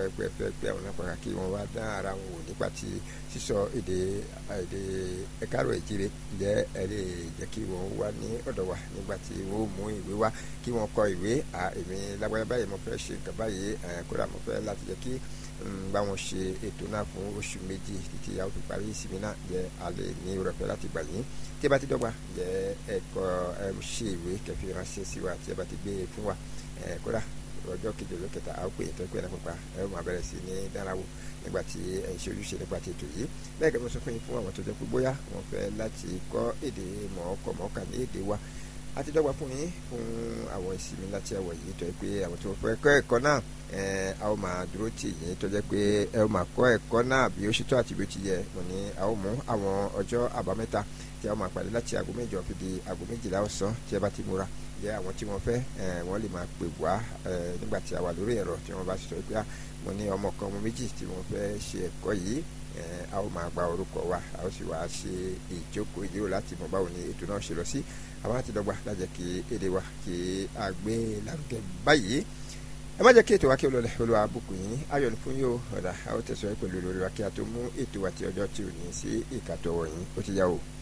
ẹgbẹ́ fẹ́ pé àwọn náà pàkà kí wọ́n wá dá ara wọn wò nípa ti sísọ èdè èdè ẹ̀kárọ̀ ìjíire ǹjẹ́ ẹ lè jẹ́ kí wọ́n wá ní ọ̀dọ̀ wa nígbà tí wọ́n mú ìwé wá kí wọ́n kọ ìwé èmi lágbára báyìí mo fẹ́ ṣe nǹkan báyìí kódà mo fẹ́ láti jẹ́ kí bá wọn ṣe ètò náà fún oṣù méjì títí a ó fi parí ìsinmi náà jẹ́ alẹ́ ní ìrọ̀pẹ́ láti gbà yín tí ẹ bá ti dọ́gba jẹ́ ẹ̀kọ́ ẹ ṣe ìwé kẹfì ránṣẹ́ sí wa tí ẹ bá ti gbé e fún wa kódà ọjọ́ kejì ọjọ́ kẹta a ó pè é tó pé ẹ̀rọ pupa ẹ ó máa bẹ̀rẹ̀ sí ní dárawó nígbà tí ẹ̀ ń ṣe ojúṣe nípa ti ètò yìí bẹ́ẹ̀ kẹ́ mo sọ fún yín fún àwọn tó jẹ́ pé bóyá wọ́n fẹ́ láti kọ́ èdè mọ̀ọ́kọ̀ mọ̀ọ́kà ní èdè wa a ti dọ́gba fún yín fún àwọn ìsinmi láti àwọ̀ yìí tó yẹ pé àwọn tó fẹ́ kọ́ ẹ̀kọ́ náà a ó máa dúró tì yín tó jẹ́ pé ẹ ó máa kọ́ ẹ̀kọ́ náà bí ó ṣe tó àti bí ó ti yẹ mo ní a ó mú àwọn ọjọ́ àbámẹ́ta tí a ó máa pàdé láti aago mẹ́jọ fi di aago méjìlá ọ̀sán tí ẹ bá ti múra jẹ́ àwọn tí wọ́n fẹ́ wọ́n lè máa pè wá nígbà tí a wà lórí ẹ̀rọ tí wọ́n bá sọ pé mo ní ọmọ kan ọmọ méjì tí wọ́n fẹ́ ṣe ẹ̀kọ́ yìí a ó máa gba orúkọ wa a ó sì wá ṣe ìjókòó ìdíwò láti mọ báwo ni ètò náà ṣe lọ sí àwọn àti dọ́gba lájẹ́ kí èdè wa kí a gbé lárugẹ báyìí ẹ má jẹ́ kí ètò wa kí o lọlẹ̀ olúwa bùkún yín ayọ̀ ní fún yóò ọ̀dà a ó tẹ̀síwájú pẹ̀lú olórí wa kí a tó mú ètò wa ti ọjọ́ tí ò ní sí ìkàtọ̀ wọ̀nyí ó ti yá o.